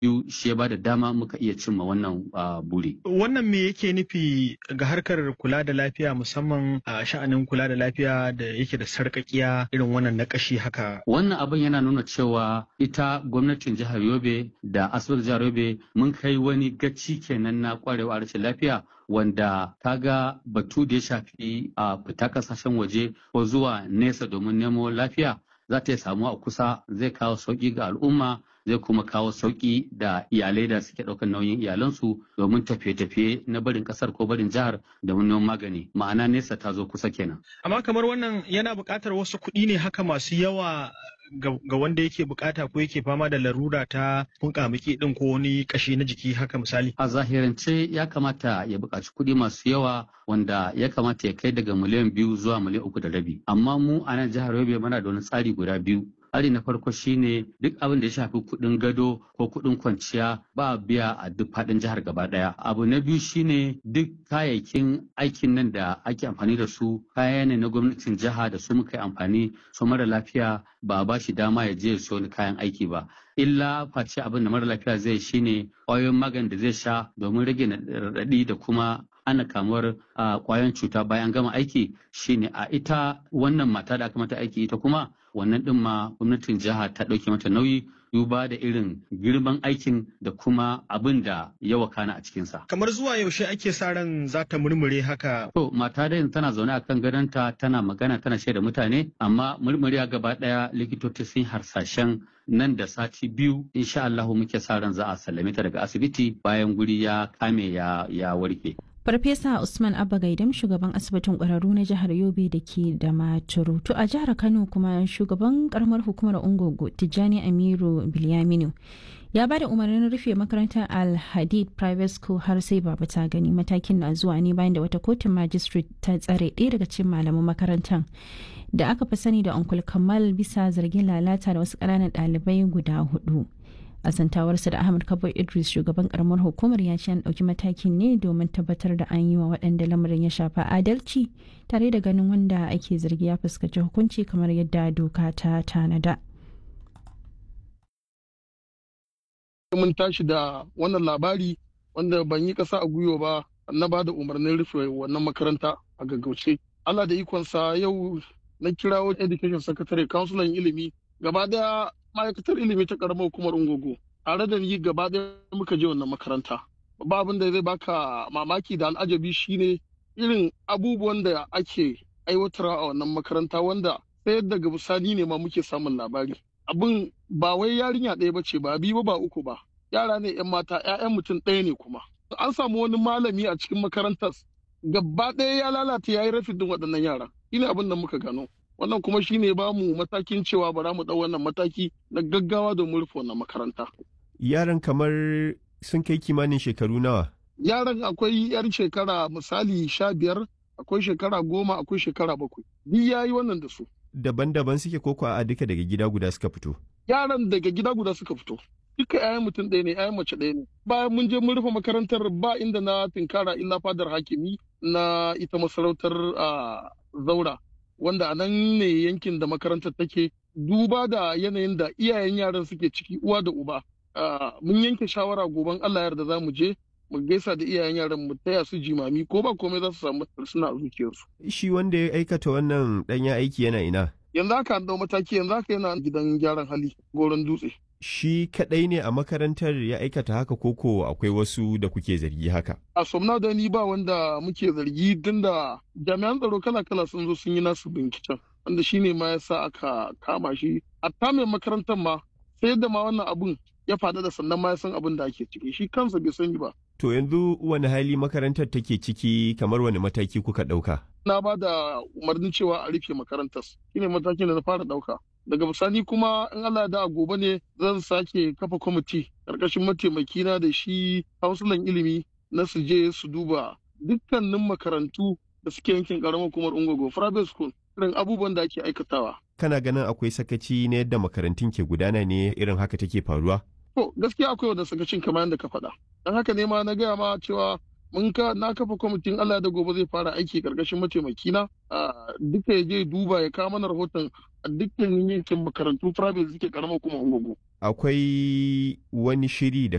biyu shi ya bada dama muka iya cimma wannan buri. Wannan me yake nufi ga harkar kula da lafiya musamman a sha'anin kula da lafiya da yake da sarƙaƙiya irin wannan na ƙashi haka. Wannan abin yana nuna cewa ita gwamnatin jihar Yobe da asibitin jihar Yobe mun kai wani gaci kenan na kwarewa rashin lafiya wanda kaga batu da ya shafi a fita kasashen waje ko zuwa nesa domin nemo lafiya za ta samu a kusa zai kawo sauƙi ga al'umma zai kuma kawo sauƙi da iyalai da suke ɗaukar nauyin iyalansu domin tafiye-tafiye na barin ƙasar ko barin jihar da neman magani ma'ana nesa ta zo kusa kenan. Amma kamar wannan yana buƙatar wasu kuɗi ne haka masu yawa ga wanda yake bukata ko yake fama da larura ta funkamuki din ko wani kashi na jiki haka misali. A zahirance ya kamata ya buƙaci kuɗi masu yawa wanda ya kamata ya kai daga miliyan biyu zuwa miliyan uku da rabi. Amma mu a nan jihar Yobe muna da wani tsari guda biyu. Tsari na farko shine duk abin da ya shafi kuɗin gado ko kuɗin kwanciya ba biya a duk faɗin jihar gaba ɗaya. Abu na biyu shine duk kayayyakin aikin nan da ake amfani da su kaya ne na gwamnatin jiha da su muka yi amfani su mara lafiya ba ba shi dama ya je ya siyo kayan aiki ba. Illa face abin da mara lafiya zai shine ƙwayoyin magani da zai sha domin rage raɗaɗi da kuma ana kamuwar ƙwayoyin cuta bayan gama aiki shine a ita wannan mata da aka mata aiki ita kuma wannan ɗin ma gwamnatin jiha ta ɗauke mata nauyi duba da irin girman aikin da kuma abin da ya wakana a cikinsa. Kamar zuwa yaushe ake sa ran za ta murmure haka? To mata da tana zaune akan gadonta tana magana tana shaida mutane amma murmuriya gaba ɗaya likitoci sun harsashen nan da sati biyu insha Allahu muke sa ran za a sallame ta daga asibiti bayan guri ya kame ya, ya warke. Farfesa Usman Abba Gaidam shugaban asibitin ƙwararru na jihar Yobe da ke da Maturu. To a jihar Kano kuma shugaban karamar hukumar Ungogo Tijjani Amiru Bilyaminu ya ba da umarnin rufe makarantar Al-Hadid Private School har sai babu ta gani matakin na zuwa ne bayan da wata kotun magistrate ta tsare ɗaya daga cikin malaman makarantar da aka fi sani da Uncle Kamal bisa zargin lalata da wasu ƙananan ɗalibai guda hudu. a zantawarsa da ahmad kabo idris shugaban karamar hukumar ya ce an ɗauki matakin ne domin tabbatar da an yi wa waɗanda lamarin ya shafa adalci tare da ganin wanda ake zargi ya fuskaci hukunci kamar yadda doka ta tanada mun tashi da wannan labari wanda ban yi ƙasa a gwiwa ba na ba da umarnin rufe wannan makaranta a gaggauce allah da ikonsa yau na kirawo education secretary councilor ilimi gaba daya ma'aikatar ilimi ta karamar hukumar ungogo tare da ni gaba ɗaya muka je wannan makaranta ba abin da zai baka mamaki da al'ajabi shine irin abubuwan da ake aiwatarwa a wannan makaranta wanda sai daga bisani ne ma muke samun labari abin ba wai yarinya ɗaya bace ba biyu ba uku ba yara ne yan mata ƴaƴan mutum ɗaya ne kuma an samu wani malami a cikin makarantar gaba ɗaya ya lalata ya yi rafin waɗannan yara shine abin da muka gano wannan kuma shine ba mu matakin cewa ba za mu ɗau wannan mataki na gaggawa domin rufe wannan makaranta. Yaran kamar sun kai kimanin shekaru nawa? Yaran akwai yar shekara misali sha biyar, akwai shekara goma, akwai shekara bakwai. Duk ya yi wannan da su. Daban-daban suke koko a duka daga gida guda suka fito? Yaran daga gida guda suka fito. Duka 'ya'yan mutum ɗaya ne, 'ya'yan mace ɗaya ne. Bayan mun je mun rufe makarantar ba inda na tinkara illa fadar hakimi na ita masarautar zaura. wanda a nan ne yankin da makarantar take duba da yanayin da iyayen yaran suke ciki uwa da uba mun yanke shawara goben Allah yarda za mu je mu gaisa da iyayen yaran mu taya su jimami ko ba komai za su samu suna a zuciyarsu. Shi wanda ya aikata wannan ɗanya aiki yana ina? Yanzu haka an dau mataki yanzu haka yana gidan gyaran hali goron dutse. Shi kaɗai ne a makarantar ya aikata haka koko akwai wasu da kuke zargi haka? A somna da ni ba wanda muke zargi tun da jami'an tsaro kala-kala sun zo sun yi nasu binciken. Wanda shi ne ma ya sa aka kama shi. A mai makarantar ma sai da ma wannan abun ya faɗa da sannan ma ya san abin da ake ciki shi kansa bai sani ba. To yanzu wani hali makarantar take ciki kamar wani mataki kuka ɗauka? Na ba da umarnin cewa a rufe makarantar. Shi ne matakin da na fara ɗauka. daga bisani kuma in Allah da gobe ne zan sake kafa kwamiti karkashin mataimakina da shi hausulan ilimi na su je su duba dukkanin makarantu da suke yankin karamar hukumar ungogo private school irin abubuwan da ake aikatawa kana ganin akwai sakaci na yadda makarantun ke gudana ne irin haka take faruwa to gaskiya akwai wanda sakacin kamar yadda ka faɗa don haka ne ma na gaya ma cewa mun ka na kafa kwamitin Allah da gobe zai fara aiki karkashin mataimakina duka ya je duba ya kawo mana rahoton a dukkan yankin makarantu private suke karamar kuma ungugu. Akwai wani shiri da